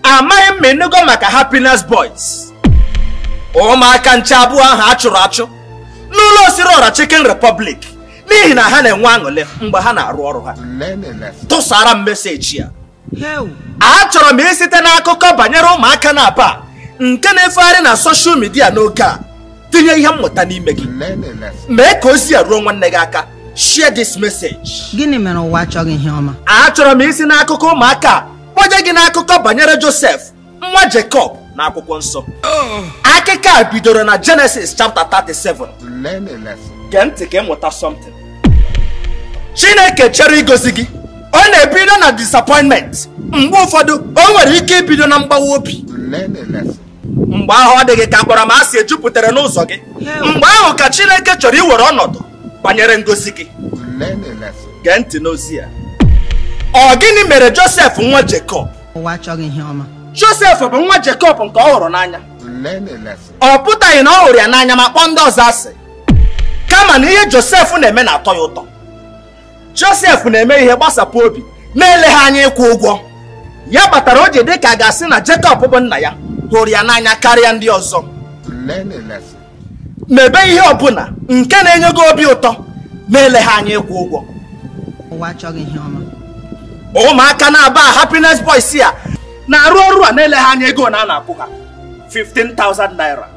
amaghị m ma ịnụgo maka happiness boys ụmụaka nche abụọ ahụ a chụrụ achụ n'ụlọ osiri ọra chicken republic n'ihi na ha na-enwe aṅụrị mgbe ha na-arụ ọrụ ha Learn a lesson. tụsara m meseji ya Hell, achọrọ m isite n'akụkọ banyere ụmụaka na-aba nke na-efegharị na soshal midia n'oge a tinye ihe mmụta n'ime gị Learn a lesson. mee ka ozi a ruo nwanne gị aka share this message gịnị mere ụwa achọghị ihe ọma achọrọ m isi n'akụkọ ụmụaka a kpọje gị n'akụkọ banyere josef nwa jacob na akwụkwọ nsọ akụkọ a bidoro na genesis chapter 37 Learn a lesson. gee ntị ka ịmụta something chineke chere igozi gị ọ na-ebido na disappointment mgbe ụfọdụ o nwere ike ibido na mgbawa obi Learn a lesson. mgbe ahụ ọ dịghị ka akpọrọmasị ejupụtara n'ụzọ gị mgbe ahụ ka chineke chọrọ iwere ọnọdụ banyere ngozi gị Learn a lesson. gee ntị n'ozi ya ọ gịnị mere josef nwa jacob ụwa achọghị ihe ọma josef bụ nwa jacob nke ọ hụrụ n'anya Learn a lesson. ọ pụtaghị na ọ hụrụ ya n'anya ma kpọọ ndị ọzọ asị kama na ihe josef na-eme na-atọ ya ụtọ josef na-eme ihe gbasapụ obi na-eleghị anya ịkwụ ụgwọ ya kpatara o ji dị ka a ga-asị na jacob bụ nna ya hụrụ ya n'anya karịa ndị ọzọ Learn a lesson. mebe ihe ọbụla nke na-enye gị obi ụtọ na-eleghị anya ịkwụ ụgwọ ụwa achọghị ihe ọma ụmụaka na-aba happiness boys a na-arụ ọrụ a na-eleghị anya ego na a na-akwụ ha 15,000 naira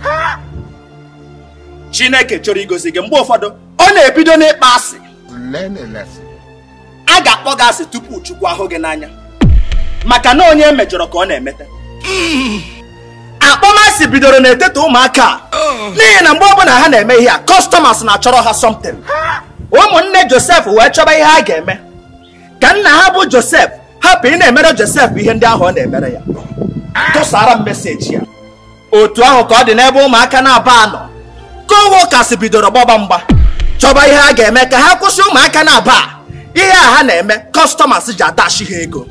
chineke chọrọ igozi gị mgbe ụfọdụ ọ na-ebido n'ịkpa asị Learn a lesson. a ga-akpọ gị asị tupu chukwu ahụ gị n'anya maka na onye emejọrọ ka ọ na-emete akpọmasị bidoro n'etiti ụmụaka a n'ihi na mgbe ọbụla ha na-eme ihe a kọstọmas na-achọrọ ha something ụmụnne josef wee chọba ihe ha ga-eme ka nna ha bụ josef hapụ ị na-emere josef ihe ndị ahụ ọ na-emere ya tụsara m meseji ya otu ahụ ka ọ dị n'ebe ụmụaka na-aba anọ kowo kasị bidoro gbọba mgba chọba ihe ha ga-eme ka ha kwụsị ụmụaka na-aba a. ihe a ha na-eme kọstọmas ji adachi ha ego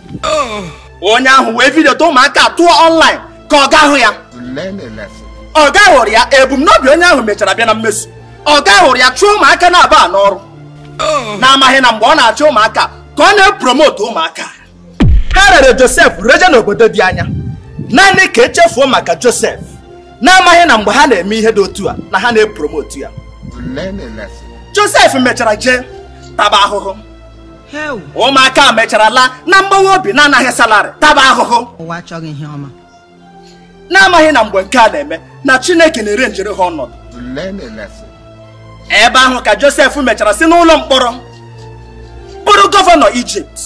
onye ahụ wee vidiota ụmụaka a tụọ ọnlaịn ka ọ ga-ahụ ya Learn a lesson. ọ ga hụrụ ya ebumnobi onye ahụ mechara bịa na mmezu ọ ga hụrụ ya chụọ ụmụaka na-aba a n'ọrụ na-amaghị na mgbe ọ na-achọ ụmụaka ka ọ na-epromotu ụmụaka ha rere josef reje n'obodo dị anya naanị ka echefuo maka josef na-amaghị na mgbe ha na-eme ihe dị otu a na ha na-epromotu ya Learn a lesson. josef mechara jee taba ahụhụ Hell, ụmụaka mechara laa na mgbawa obi na-anaghị salarị taba ahụhụ ụwa achọghị ihe ọma na-amaghị na mgbe nke a na-eme na chineke na-ere njere ha ọnọdụ Learn a lesson. ebe ahụ ka josef mechara si n'ụlọ mkpọrọ bụrụ gọvanọ ijipt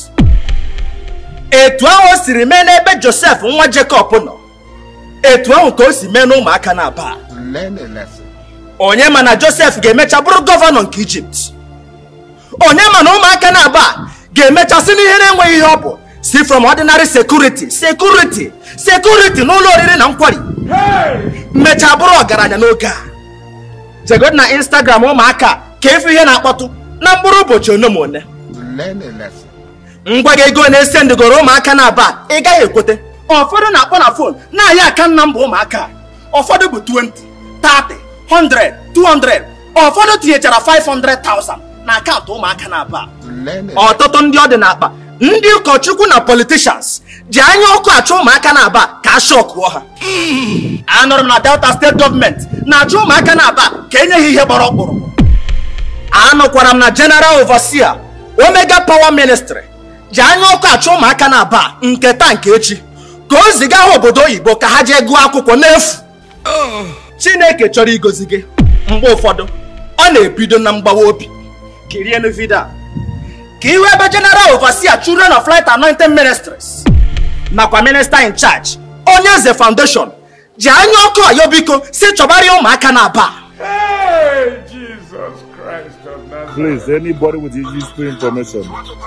etu ahụ o siri mee n'ebe josef nwa jekọb nọ etu ahụ ka o si mee n'ụmụaka na-aba Learn a lesson. onye ma na josef ga-emecha bụrụ gọvanọ nke ijipt onye ma na ụmụaka na-aba ga-emecha si n'ihe na-enweghị ihe ọ bụ si from ordinary security security security n'ụlọ oriri na nkwari mmecha bụrụ ọgaranya n'oge a jegod na instagram ụmụaka ka efu ihe na-akpọtụ na mkpụrụ ụbọchị one ma one Learn a lesson. ngwa gị ego na-ese ndịgoro ụmụaka na-aba ị gaghị ekwete ụfọdụ na-akpọ na fon na-ahịa aka nna mbụ ụmụaka ụfọdụ bụ 20 30 100 200 ụfọdụ tinyechara 500,000 na akaụntụ ụmụaka na-aba Learn a ọtụtụ ndị ọ dị n'akpa ndị ụkọchukwu na politishans ji anya ọkụ achọ ụmụaka na-aba ka a shọkụọ ha anụrụ m na delta steeti gọọmenti na-achọ ụmụaka na-aba ka enye ha ihe gbara ọkpụrụ anụkwara m na general overseer omega power ministry ji anya ọkụ achọ ụmụaka na-aba nke taa nke echi ka o ziga ha obodo oyibo ka ha jee gụọ akwụkwọ n'efu chineke chọrọ igozi gị mgbe ụfọdụ ọ na-ebido na mgbawa obi kirienu vidio a ka ihu ebe general overseer children of light anointing ministries nakwa minister in charge onye eze foundation ji anya ọkụ ọyọ biko si chọbarịa ụmụaka na-aba Hey, Jesus Christ of Nazareth. Please, anybody with useful information.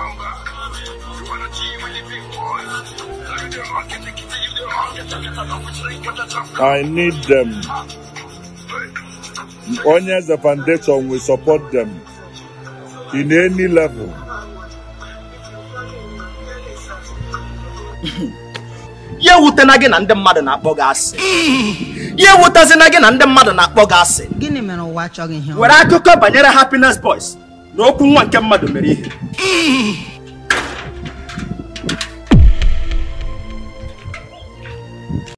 I need them. Onye the foundation will support them in any level. ya ewutena gị na ndị mmadụ na-akpọ gị asị ya ewutezina gị na ndị mmadụ na-akpọ gị asị gịnị mere ụwa achọghị ihe ọma were akụkọ banyere happiness boys na okwu nwa nke mmadụ mere ihe